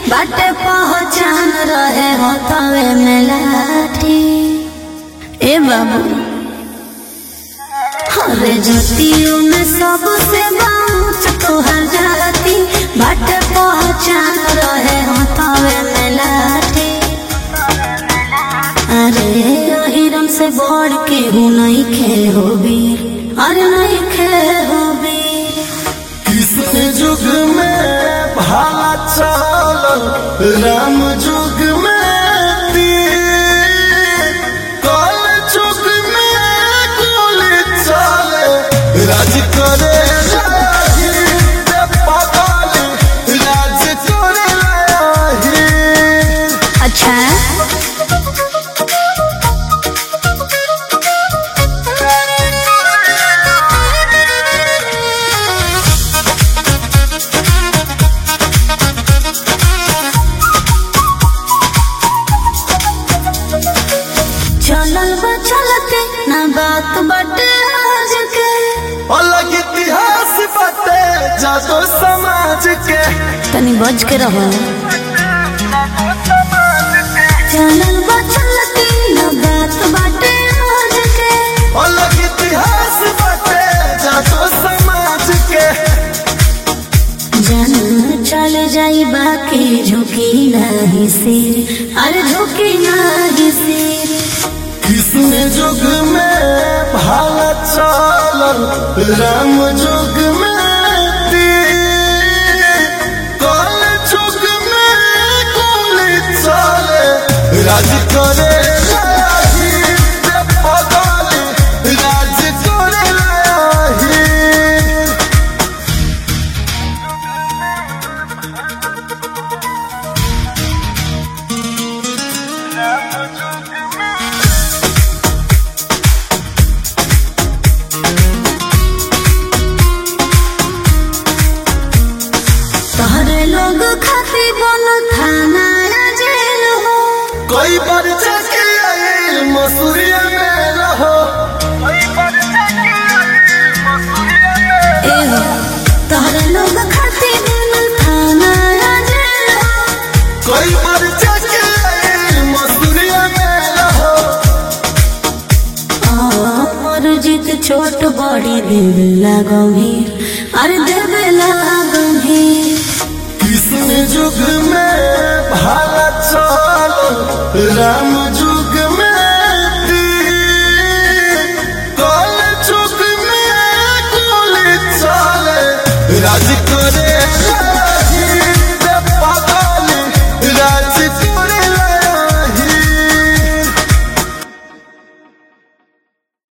बाटे पहचान रहे हो तवे में लाठी ए बाबू अरे ज्योतियों में सबसे बाँच तोहर जाती बाटे पहचान रहे हो तवे में लाठी अरे हिरन से बढ़ के हूँ नहीं खे हो बीर अरे नहीं खे हो बीर किसने युग में भाला चलल राम युग में तीर कल युग में गोली चले राज करे लाही रे पागल राज करे लाही अच्छा चलल बा चलते ना बात बटे आज के अलग इतिहास बटे जादो समाज के तनी बच के रहो चलल बा चलते ना बात बटे आज के अलग इतिहास बटे जादो समाज के जन चल जाई बाकी झुकी नहीं सिर अरे झुकी नहीं सिर किसने युग में भाला चलल राम युग में तीर कल युग में गोली चले राज करे लाही रे पगल राज करे लाही तोहरे लोग खाती बन थाना या जेल हो कोई बार जाके आए मसूरिया में रहो ए हो तोहरे लोग खाती बन थाना या जेल हो कोई बार जाके आए मसूरिया में रहो और जीत छोट बड़ी देवेला गंभीर अरे देवेला गंभीर किसने युग में भाला चल राम